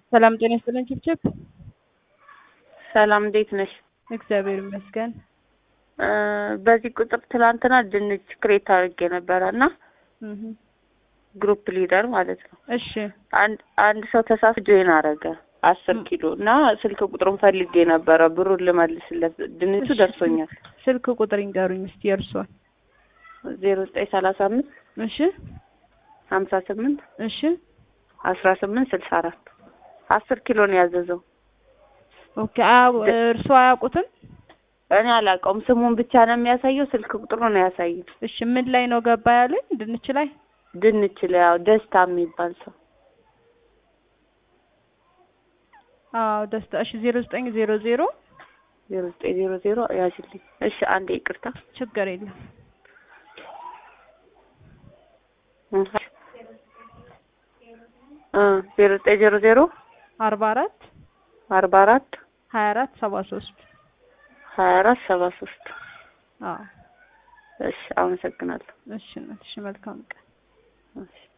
ሰላም ጤና ይስጥልኝ ችብችብ። ሰላም እንዴት ነሽ? እግዚአብሔር ይመስገን። እ በዚህ ቁጥር ትላንትና ድንች ክሬት አድርጌ ነበረ እና እህ ግሩፕ ሊደር ማለት ነው። እሺ አንድ አንድ ሰው ተሳስ ጆይን አረገ አስር ም- ኪሎ እና ስልክ ቁጥሩን ፈልጌ ነበረ ብሩን ልመልስለት ድንቹ እሺ። ደርሶኛል። ስልክ ቁጥር ይንገሩኝ እስቲ የእርሶን። ዜሮ ዘጠኝ ሰላሳ አምስት እሺ ሀምሳ ስምንት እሺ አስራ ስምንት ስልሳ አራት አስር ኪሎ ነው ያዘዘው። ኦኬ። አያ- እርሶ አያውቁትም? እኔ አላውቀውም ስሙን ብቻ ነው የሚያሳየው። ስልክ ቁጥሩ ነው ያሳየው። እሺ ምን ላይ ነው ገባ ያለኝ? ድንች ላይ ድንች ላይ ያው ደስታ የሚባል ሰው አዎ ደስታ። እሺ ዜሮ ዘጠኝ ዜሮ ዜሮ ዜሮ ዘጠኝ ዜሮ ዜሮ ያዝልኝ። እሺ አንዴ ይቅርታ ችግር የለም እ ዜሮ ዘጠኝ ዜሮ ዜሮ አርባ አራት አርባ አራት ሀያ አራት ሰባ ሶስት ሀያ አራት ሰባ ሶስት አዎ እሺ አመሰግናለሁ። እሺ እናት እሺ መልካም ቀን እሺ